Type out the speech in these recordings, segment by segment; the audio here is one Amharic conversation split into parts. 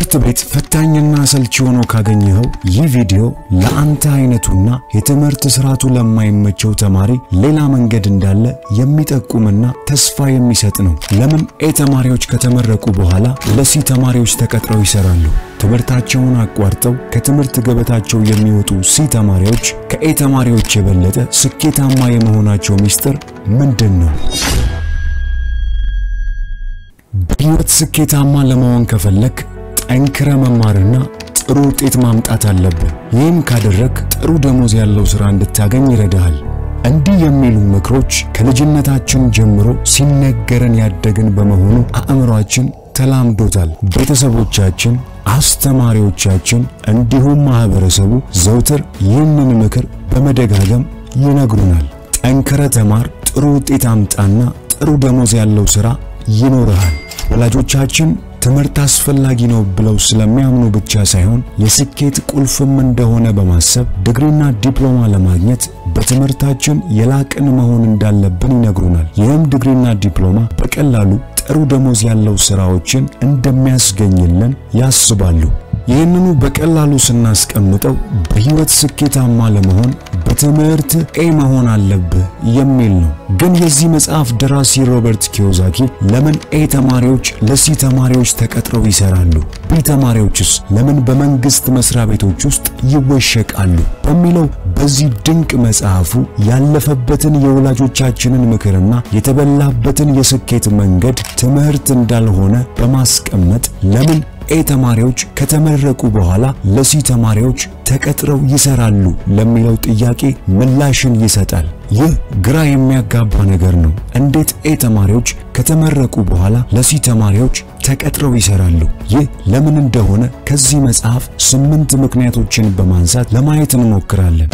ትምህርት ቤት ፈታኝና አሰልቺ ሆኖ ካገኘኸው ይህ ቪዲዮ ለአንተ አይነቱና የትምህርት ስርዓቱ ለማይመቸው ተማሪ ሌላ መንገድ እንዳለ የሚጠቁምና ተስፋ የሚሰጥ ነው። ለምን ኤ ተማሪዎች ከተመረቁ በኋላ ለሲ ተማሪዎች ተቀጥረው ይሰራሉ? ትምህርታቸውን አቋርጠው ከትምህርት ገበታቸው የሚወጡ ሲ ተማሪዎች ከኤ ተማሪዎች የበለጠ ስኬታማ የመሆናቸው ሚስጥር ምንድን ነው? በህይወት ስኬታማ ለመሆን ከፈለክ ጠንክረ መማርና ጥሩ ውጤት ማምጣት አለብህ። ይህም ካደረግ ጥሩ ደሞዝ ያለው ሥራ እንድታገኝ ይረዳሃል። እንዲህ የሚሉ ምክሮች ከልጅነታችን ጀምሮ ሲነገረን ያደግን በመሆኑ አእምሯችን ተላምዶታል። ቤተሰቦቻችን፣ አስተማሪዎቻችን እንዲሁም ማህበረሰቡ ዘውትር ይህንን ምክር በመደጋገም ይነግሩናል። ጠንክረ ተማር፣ ጥሩ ውጤት አምጣና ጥሩ ደሞዝ ያለው ሥራ ይኖርሃል። ወላጆቻችን ትምህርት አስፈላጊ ነው ብለው ስለሚያምኑ ብቻ ሳይሆን የስኬት ቁልፍም እንደሆነ በማሰብ ዲግሪና ዲፕሎማ ለማግኘት በትምህርታችን የላቅን መሆን እንዳለብን ይነግሩናል። ይህም ዲግሪና ዲፕሎማ በቀላሉ ጥሩ ደሞዝ ያለው ስራዎችን እንደሚያስገኝልን ያስባሉ። ይህንኑ በቀላሉ ስናስቀምጠው በህይወት ስኬታማ ለመሆን በትምህርት ኤ መሆን አለብህ የሚል ነው። ግን የዚህ መጽሐፍ ደራሲ ሮበርት ኪዮሳኪ ለምን ኤ ተማሪዎች ለሲ ተማሪዎች ተቀጥረው ይሰራሉ፣ ቢ ተማሪዎችስ ለምን በመንግስት መስሪያ ቤቶች ውስጥ ይወሸቃሉ በሚለው በዚህ ድንቅ መጽሐፉ ያለፈበትን የወላጆቻችንን ምክርና የተበላበትን የስኬት መንገድ ትምህርት እንዳልሆነ በማስቀመጥ ለምን ኤ ተማሪዎች ከተመረቁ በኋላ ለሲ ተማሪዎች ተቀጥረው ይሰራሉ ለሚለው ጥያቄ ምላሽን ይሰጣል። ይህ ግራ የሚያጋባ ነገር ነው። እንዴት ኤ ተማሪዎች ከተመረቁ በኋላ ለሲ ተማሪዎች ተቀጥረው ይሰራሉ? ይህ ለምን እንደሆነ ከዚህ መጽሐፍ ስምንት ምክንያቶችን በማንሳት ለማየት እንሞክራለን።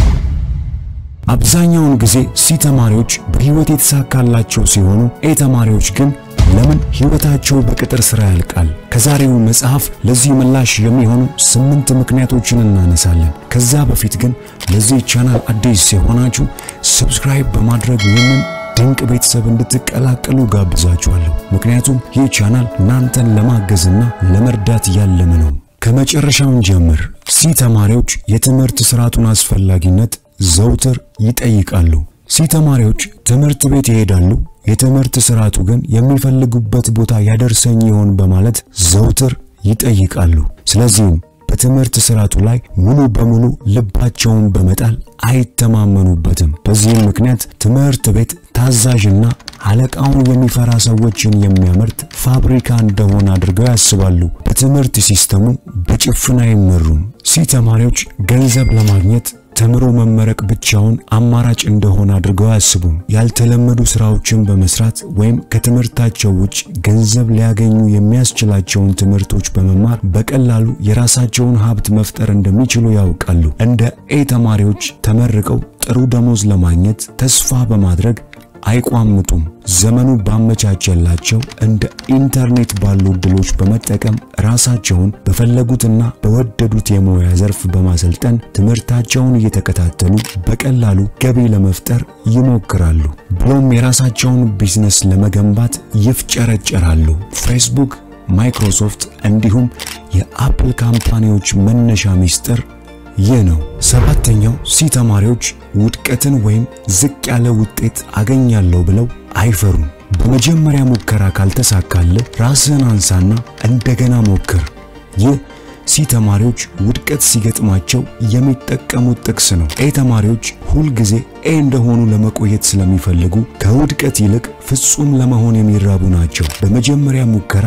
አብዛኛውን ጊዜ ሲ ተማሪዎች በህይወት የተሳካላቸው ሲሆኑ ኤ ተማሪዎች ግን ለምን ህይወታቸው በቅጥር ስራ ያልቃል? ከዛሬው መጽሐፍ ለዚህ ምላሽ የሚሆኑ ስምንት ምክንያቶችን እናነሳለን። ከዛ በፊት ግን ለዚህ ቻናል አዲስ የሆናችሁ ሰብስክራይብ በማድረግ ይህንን ድንቅ ቤተሰብ እንድትቀላቀሉ ጋብዛችኋለሁ። ምክንያቱም ይህ ቻናል እናንተን ለማገዝና ለመርዳት ያለመ ነው። ከመጨረሻውን ጀምር። ሲ ተማሪዎች የትምህርት ስርዓቱን አስፈላጊነት ዘውትር ይጠይቃሉ። ሲ ተማሪዎች ትምህርት ቤት ይሄዳሉ። የትምህርት ስርዓቱ ግን የሚፈልጉበት ቦታ ያደርሰኝ ይሆን በማለት ዘውትር ይጠይቃሉ። ስለዚህም በትምህርት ስርዓቱ ላይ ሙሉ በሙሉ ልባቸውን በመጣል አይተማመኑበትም። በዚህም ምክንያት ትምህርት ቤት ታዛዥና አለቃውን የሚፈራ ሰዎችን የሚያመርት ፋብሪካ እንደሆነ አድርገው ያስባሉ። በትምህርት ሲስተሙ በጭፍን አይመሩም። ሲ ተማሪዎች ገንዘብ ለማግኘት ተምሮ መመረቅ ብቻውን አማራጭ እንደሆነ አድርገው አያስቡም። ያልተለመዱ ስራዎችን በመስራት ወይም ከትምህርታቸው ውጭ ገንዘብ ሊያገኙ የሚያስችላቸውን ትምህርቶች በመማር በቀላሉ የራሳቸውን ሀብት መፍጠር እንደሚችሉ ያውቃሉ። እንደ ኤ ተማሪዎች ተመርቀው ጥሩ ደሞዝ ለማግኘት ተስፋ በማድረግ አይቋምጡም። ዘመኑ ባመቻቸላቸው እንደ ኢንተርኔት ባሉ እድሎች በመጠቀም ራሳቸውን በፈለጉትና በወደዱት የሙያ ዘርፍ በማሰልጠን ትምህርታቸውን እየተከታተሉ በቀላሉ ገቢ ለመፍጠር ይሞክራሉ። ብሎም የራሳቸውን ቢዝነስ ለመገንባት ይፍጨረጨራሉ። ፌስቡክ፣ ማይክሮሶፍት እንዲሁም የአፕል ካምፓኒዎች መነሻ ሚስጥር ይህ ነው። ሰባተኛው ሲ ተማሪዎች ውድቀትን ወይም ዝቅ ያለ ውጤት አገኛለሁ ብለው አይፈሩም። በመጀመሪያ ሙከራ ካልተሳካልህ ራስህን አንሳና እንደገና ሞክር። ይህ ሲ ተማሪዎች ውድቀት ሲገጥማቸው የሚጠቀሙት ጥቅስ ነው። ኤ ተማሪዎች ሁልጊዜ ኤ እንደሆኑ ለመቆየት ስለሚፈልጉ ከውድቀት ይልቅ ፍጹም ለመሆን የሚራቡ ናቸው። በመጀመሪያ ሙከራ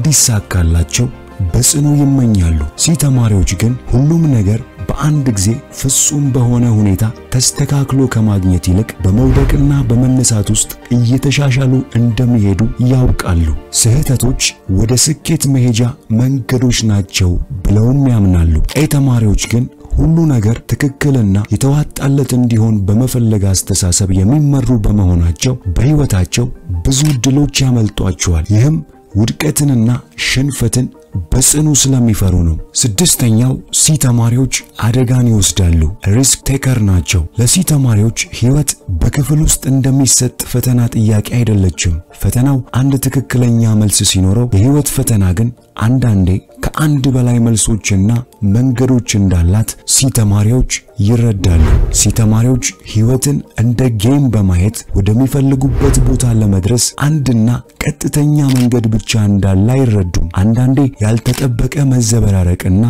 እንዲሳካላቸው በጽኑ ይመኛሉ። ሲ ተማሪዎች ግን ሁሉም ነገር በአንድ ጊዜ ፍጹም በሆነ ሁኔታ ተስተካክሎ ከማግኘት ይልቅ በመውደቅና በመነሳት ውስጥ እየተሻሻሉ እንደሚሄዱ ያውቃሉ። ስህተቶች ወደ ስኬት መሄጃ መንገዶች ናቸው ብለውም ያምናሉ። ኤ ተማሪዎች ግን ሁሉ ነገር ትክክልና የተዋጣለት እንዲሆን በመፈለግ አስተሳሰብ የሚመሩ በመሆናቸው በሕይወታቸው ብዙ ድሎች ያመልጧቸዋል። ይህም ውድቀትንና ሽንፈትን በጽኑ ስለሚፈሩ ነው። ስድስተኛው ሲ ተማሪዎች አደጋን ይወስዳሉ። ሪስክ ቴከር ናቸው። ለሲ ተማሪዎች ሕይወት በክፍል ውስጥ እንደሚሰጥ ፈተና ጥያቄ አይደለችም። ፈተናው አንድ ትክክለኛ መልስ ሲኖረው፣ የሕይወት ፈተና ግን አንዳንዴ ከአንድ በላይ መልሶችና መንገዶች እንዳላት ሲ ተማሪዎች ይረዳሉ። ሲ ተማሪዎች ሕይወትን እንደ ጌም በማየት ወደሚፈልጉበት ቦታ ለመድረስ አንድና ቀጥተኛ መንገድ ብቻ እንዳለ አይረዱም። አንዳንዴ ያልተጠበቀ መዘበራረቅና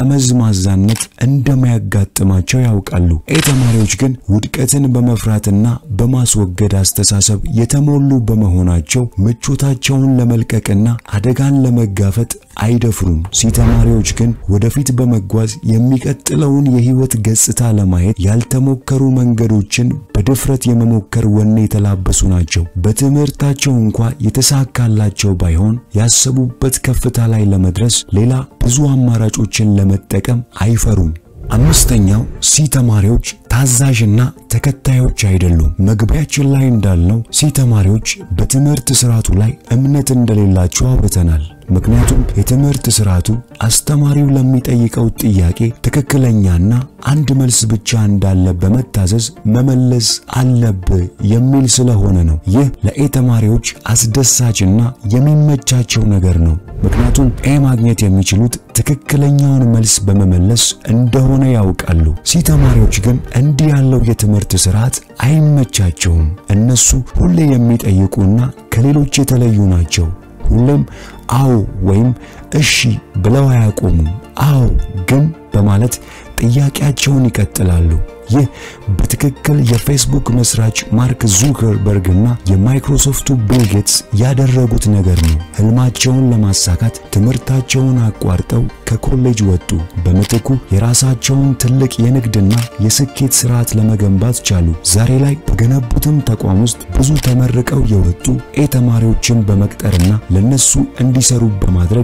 ጠመዝማዛነት እንደማያጋጥማቸው ያውቃሉ። ኤ ተማሪዎች ግን ውድቀትን በመፍራትና በማስወገድ አስተሳሰብ የተሞሉ በመሆናቸው ምቾታቸውን ለመልቀቅና አደጋን ለመጋፈጥ አይደፍሩም። ሲ ተማሪዎች ግን ወደፊት በመጓዝ የሚቀጥለውን የህይወት ገጽታ ለማየት ያልተሞከሩ መንገዶችን በድፍረት የመሞከር ወኔ የተላበሱ ናቸው። በትምህርታቸው እንኳ የተሳካላቸው ባይሆን ያሰቡበት ከፍታ ላይ ለመድረስ ሌላ ብዙ አማራጮችን ለመጠቀም አይፈሩም። አምስተኛው ሲ ተማሪዎች ታዛዥና ተከታዮች አይደሉም። መግቢያችን ላይ እንዳልነው ሲ ተማሪዎች በትምህርት ስርዓቱ ላይ እምነት እንደሌላቸው አውርተናል። ምክንያቱም የትምህርት ስርዓቱ አስተማሪው ለሚጠይቀው ጥያቄ ትክክለኛና አንድ መልስ ብቻ እንዳለ በመታዘዝ መመለስ አለብህ የሚል ስለሆነ ነው። ይህ ለኤ ተማሪዎች አስደሳችና የሚመቻቸው ነገር ነው። ምክንያቱም ኤ ማግኘት የሚችሉት ትክክለኛውን መልስ በመመለስ እንደሆነ ያውቃሉ። ሲ ተማሪዎች ግን እንዲህ ያለው የትምህርት ስርዓት አይመቻቸውም። እነሱ ሁሌ የሚጠይቁና ከሌሎች የተለዩ ናቸው። ሁሌም አዎ ወይም እሺ ብለው አያቆሙም። አዎ ግን በማለት ጥያቄያቸውን ይቀጥላሉ። ይህ በትክክል የፌስቡክ መስራች ማርክ ዙከርበርግ እና የማይክሮሶፍቱ ቢል ጌትስ ያደረጉት ነገር ነው። ህልማቸውን ለማሳካት ትምህርታቸውን አቋርጠው ከኮሌጅ ወጡ። በምትኩ የራሳቸውን ትልቅ የንግድና የስኬት ስርዓት ለመገንባት ቻሉ። ዛሬ ላይ በገነቡትም ተቋም ውስጥ ብዙ ተመርቀው የወጡ ኤ ተማሪዎችን በመቅጠርና ለነሱ እንዲሰሩ በማድረግ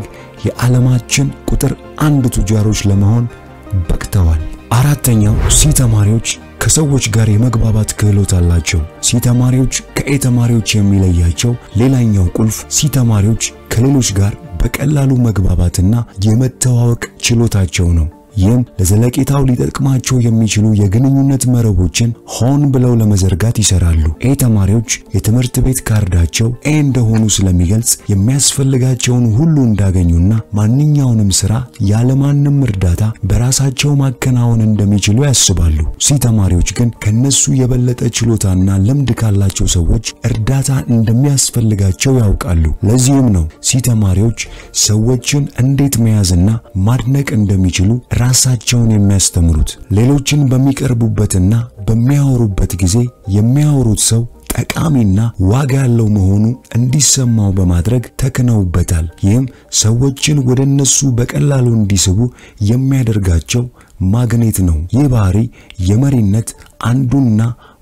የዓለማችን ቁጥር አንድ ቱጃሮች ለመሆን በቅተዋል። አራተኛው ሲ ተማሪዎች ከሰዎች ጋር የመግባባት ክህሎት አላቸው። ሲ ተማሪዎች ከኤ ተማሪዎች የሚለያቸው ሌላኛው ቁልፍ ሲ ተማሪዎች ከሌሎች ጋር በቀላሉ መግባባትና የመተዋወቅ ችሎታቸው ነው። ይህም ለዘለቄታው ሊጠቅማቸው የሚችሉ የግንኙነት መረቦችን ሆን ብለው ለመዘርጋት ይሰራሉ። ኤ ተማሪዎች የትምህርት ቤት ካርዳቸው ኤ እንደሆኑ ስለሚገልጽ የሚያስፈልጋቸውን ሁሉ እንዳገኙና ማንኛውንም ስራ ያለማንም እርዳታ በራሳቸው ማከናወን እንደሚችሉ ያስባሉ። ሲ ተማሪዎች ግን ከነሱ የበለጠ ችሎታና ልምድ ካላቸው ሰዎች እርዳታ እንደሚያስፈልጋቸው ያውቃሉ። ለዚህም ነው ሲ ተማሪዎች ሰዎችን እንዴት መያዝና ማድነቅ እንደሚችሉ ራሳቸውን የሚያስተምሩት። ሌሎችን በሚቀርቡበትና በሚያወሩበት ጊዜ የሚያወሩት ሰው ጠቃሚና ዋጋ ያለው መሆኑ እንዲሰማው በማድረግ ተክነውበታል። ይህም ሰዎችን ወደ እነሱ በቀላሉ እንዲስቡ የሚያደርጋቸው ማግኔት ነው። ይህ ባህሪ የመሪነት አንዱና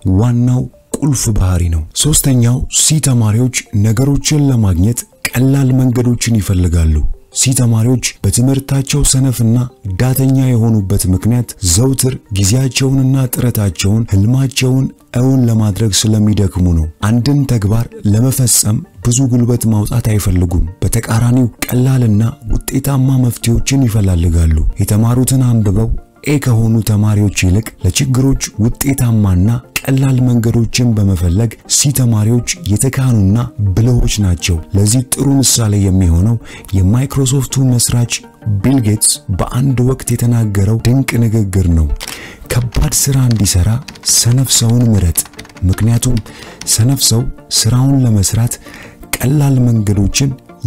ዋናው ቁልፍ ባህሪ ነው። ሶስተኛው ሲ ተማሪዎች ነገሮችን ለማግኘት ቀላል መንገዶችን ይፈልጋሉ። ሲ ተማሪዎች በትምህርታቸው ሰነፍና ዳተኛ የሆኑበት ምክንያት ዘውትር ጊዜያቸውንና ጥረታቸውን ህልማቸውን እውን ለማድረግ ስለሚደክሙ ነው። አንድን ተግባር ለመፈጸም ብዙ ጉልበት ማውጣት አይፈልጉም። በተቃራኒው ቀላልና ውጤታማ መፍትሄዎችን ይፈላልጋሉ። የተማሩትን አንብበው ኤ ከሆኑ ተማሪዎች ይልቅ ለችግሮች ውጤታማና ቀላል መንገዶችን በመፈለግ ሲ ተማሪዎች የተካኑና ብልሆች ናቸው። ለዚህ ጥሩ ምሳሌ የሚሆነው የማይክሮሶፍቱ መስራች ቢል ጌትስ በአንድ ወቅት የተናገረው ድንቅ ንግግር ነው። ከባድ ስራ እንዲሰራ ሰነፍ ሰውን ምረጥ፣ ምክንያቱም ሰነፍ ሰው ስራውን ለመስራት ቀላል መንገዶችን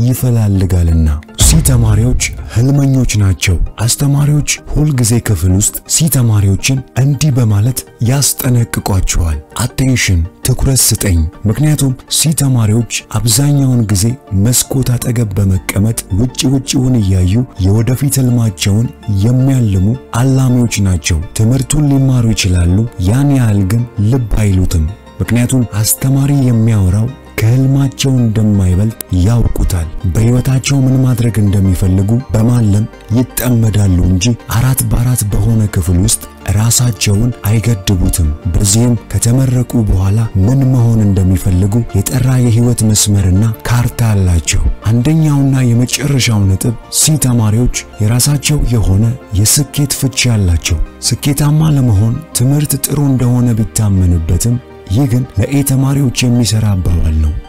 ይፈላልጋልና። ሲ ተማሪዎች ህልመኞች ናቸው። አስተማሪዎች ሁልጊዜ ክፍል ውስጥ ሲ ተማሪዎችን እንዲህ በማለት ያስጠነቅቋቸዋል። አቴንሽን፣ ትኩረት ስጠኝ። ምክንያቱም ሲ ተማሪዎች አብዛኛውን ጊዜ መስኮት አጠገብ በመቀመጥ ውጭ ውጭውን እያዩ የወደፊት ህልማቸውን የሚያልሙ አላሚዎች ናቸው። ትምህርቱን ሊማሩ ይችላሉ፣ ያን ያህል ግን ልብ አይሉትም። ምክንያቱም አስተማሪ የሚያወራው ከህልማቸው እንደማይበልጥ ያውቁታል። በህይወታቸው ምን ማድረግ እንደሚፈልጉ በማለም ይጠመዳሉ እንጂ አራት በአራት በሆነ ክፍል ውስጥ ራሳቸውን አይገድቡትም። በዚህም ከተመረቁ በኋላ ምን መሆን እንደሚፈልጉ የጠራ የህይወት መስመርና ካርታ አላቸው። አንደኛውና የመጨረሻው ነጥብ ሲ ተማሪዎች የራሳቸው የሆነ የስኬት ፍቺ አላቸው። ስኬታማ ለመሆን ትምህርት ጥሩ እንደሆነ ቢታመንበትም ይህ ግን ለኤ ተማሪዎች የሚሰራ አባባል ነው።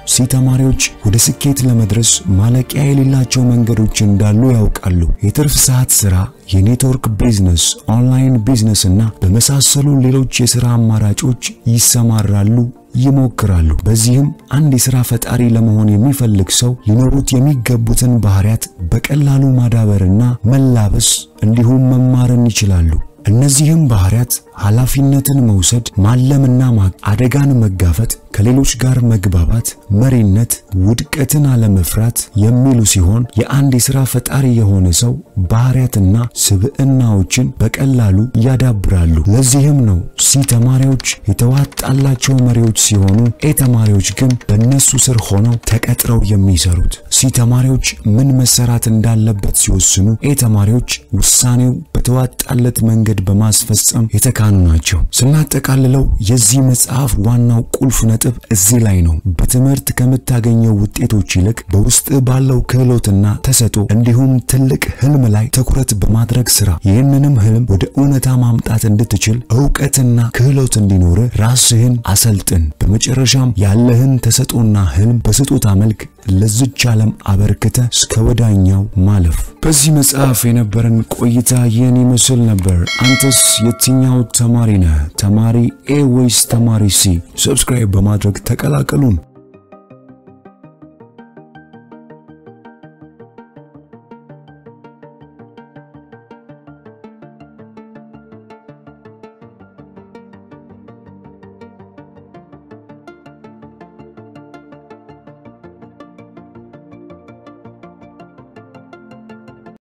ሲ ተማሪዎች ወደ ስኬት ለመድረስ ማለቂያ የሌላቸው መንገዶች እንዳሉ ያውቃሉ። የትርፍ ሰዓት ስራ፣ የኔትወርክ ቢዝነስ፣ ኦንላይን ቢዝነስ እና በመሳሰሉ ሌሎች የሥራ አማራጮች ይሰማራሉ ይሞክራሉ። በዚህም አንድ የሥራ ፈጣሪ ለመሆን የሚፈልግ ሰው ሊኖሩት የሚገቡትን ባህሪያት በቀላሉ ማዳበርና መላበስ እንዲሁም መማርን ይችላሉ። እነዚህም ባህሪያት ኃላፊነትን መውሰድ፣ ማለምና አደጋን መጋፈጥ፣ ከሌሎች ጋር መግባባት፣ መሪነት፣ ውድቀትን አለመፍራት የሚሉ ሲሆን የአንድ የሥራ ፈጣሪ የሆነ ሰው ባህሪያትና ስብዕናዎችን በቀላሉ ያዳብራሉ። ለዚህም ነው ሲ ተማሪዎች የተዋጣላቸው መሪዎች ሲሆኑ ኤ ተማሪዎች ግን በእነሱ ስር ሆነው ተቀጥረው የሚሰሩት። ሲ ተማሪዎች ምን መሰራት እንዳለበት ሲወስኑ፣ ኤ ተማሪዎች ውሳኔው በተዋጣለት መንገድ በማስፈጸም የተካኑ ናቸው። ስናጠቃልለው የዚህ መጽሐፍ ዋናው ቁልፍ ነጥብ እዚህ ላይ ነው። በትምህርት ከምታገኘው ውጤቶች ይልቅ በውስጥ ባለው ክህሎትና ተሰጦ እንዲሁም ትልቅ ህልም ላይ ትኩረት በማድረግ ስራ። ይህንንም ህልም ወደ እውነታ ማምጣት እንድትችል እውቀትና ክህሎት እንዲኖር ራስህን አሰልጥን። በመጨረሻም ያለህን ተሰጦና ህልም በስጦታ መልክ ለዝች ዓለም አበርክተ እስከ ወዳኛው ማለፍ። በዚህ መጽሐፍ የነበረን ቆይታ ይህን ይመስል ነበር። አንተስ የትኛው ተማሪ ነህ? ተማሪ ኤ ወይስ ተማሪ ሲ? ሰብስክራይብ በማድረግ ተቀላቀሉን።